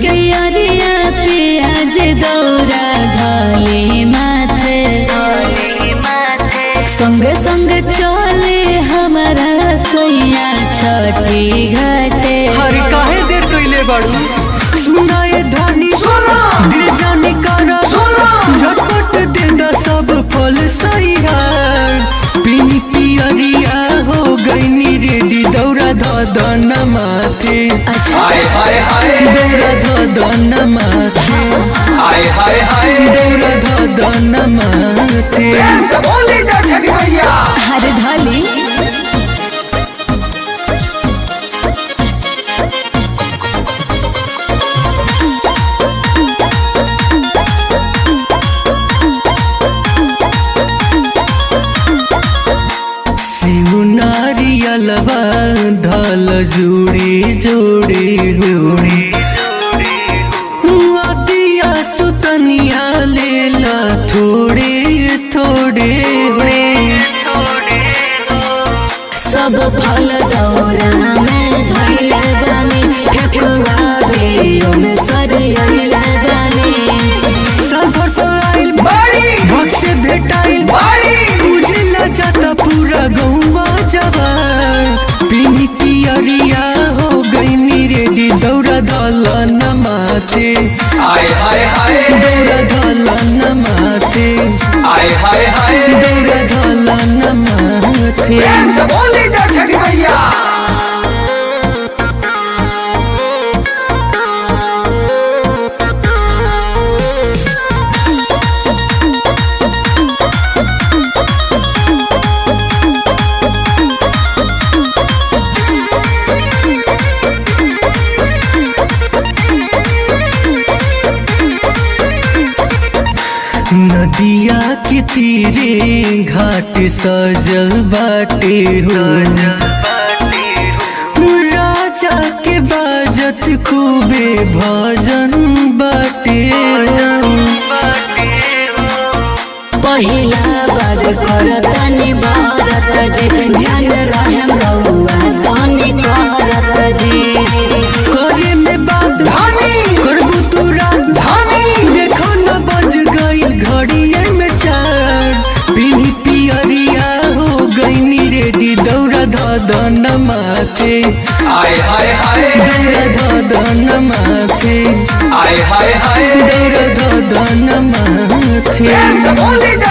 के अरिया पियाज दौरा धले माथे संग संग चले हमारा सैया छठी घाटे हर काहे देर कइले बाड़ू सुनाए धानी दिल जाने कारा झटपट देंदा सब फल सैयार पीनी पियरिया हो गईनी रेडी दौरा धदन माथे अच्छा हाय हाय हाय दौरा धदन माथे हाय हाय हाय दौरा धदन माथे प्रेम से बोली जा छठी मैया हर धाली सिउ नारियलवा धल जुड़ी जुड़ी हुड़ी अदिया सुतनिया लेला थोड़े थोड़े सब फल दौरा में धैले बानी ठेकुआ भी ओमे सरियले बानी सफर आइल बाड़ी भक्त से भेटाइल बाड़ी पूजला जाता पूरा गौवा जवान पीनी पियरिया हो गईनी रेडी दौरा धल नमाते हाय हाय हाय दौरा धल नमाते हाय हाय हाय दौरा धल नमाते प्रेम से बोली जा छठी मैया नदिया के तीरे घाट सजल बाटे हो राजा के बाजत खूबे भजन बाटे पहिला बार करतनी भारत जी ध्यान रहम रहुआ तनी करत जी करे में बात धानी करबू तू रात धानी देखो न बज गई घड़िए में चार पीनी पियरिया हो गईनी रेडी दौड़ा धदन माथे हाय हाय हाय दौड़ा धदन माथे हाय हाय हाय दौड़ा धदन माथे प्रेम से बोली